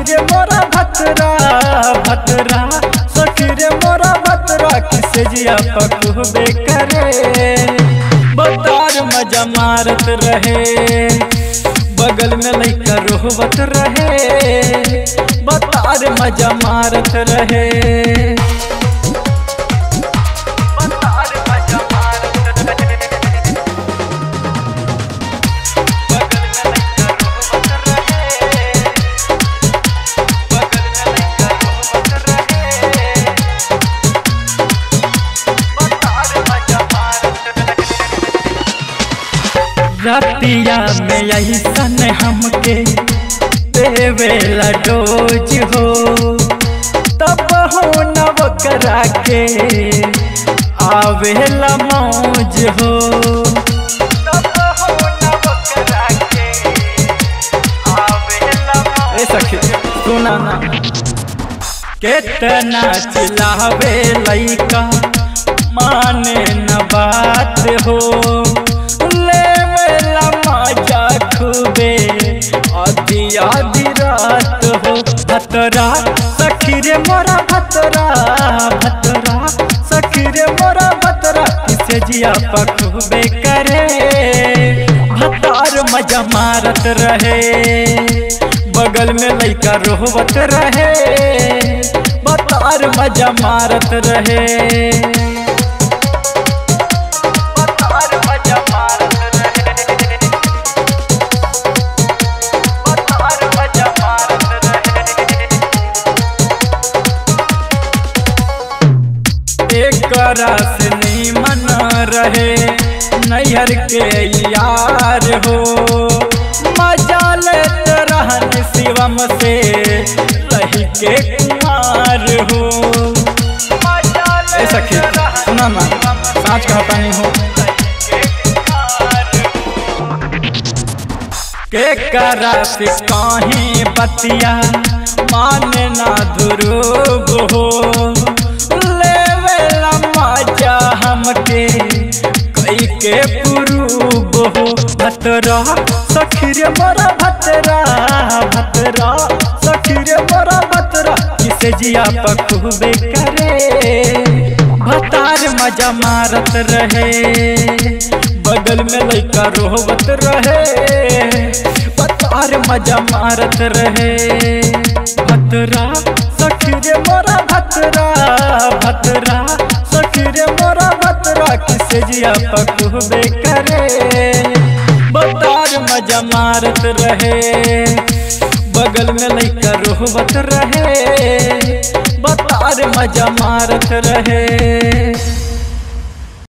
रे मोरा भतरा भतरा सखी रे मोरा भतरा किसे जिया पकूबे करे बतार मजा मारत रहे बगल में लइका रोहबत रहे बतार मजा मारत रहे बतार मजा मारत रहे बगल में लइका रोहबत रहे बगल में लइका रोहबत रहे बतार मजा मारत रहे रतिया में यही सन हमके देवेला डोज हो तब हो नव करा के आवेला मौज हो तब हो नव करा के आवेला ए सखी सुना ना केतना चिल्लावे लइका माने न बात हो लेवेला मजा खूबे आधी आधी रात हो भतरा सखी रे मोरा भतरा भतरा सखी रे मोरा भतरा किसे जिया पखूबे करे भतार मजा मारत रहे बगल में लइका रोहबत रहे बतार मजा मारत रहे बतार मजा मारत रहे बतार मजा मारत रहे एकरा से नीमन रहे नैहर के यार हो मजा लेत रहन शिवम से रही के कुमार हो ए सखी सुना ना साँच कहता नहीं हो के करा से कहीं बतिया माने ना ध्रुव हो लेवेला मजा हमके कई के पुरूब हो भतरा सखी रे मोरा भतरा भतरा सखी रे मोरा भतरा किसे जिया पखूबे करे भतार मजा मारत रहे बगल में लइका रोहबत रहे भतार मजा मारत रहे भतरा सखी रे मोरा भतरा भतरा सखी रे मोरा भतरा किसे जिया पकूबे करे बतार मजा मारत रहे बगल में लइका रोहबत रहे बतार मजा मारत रहे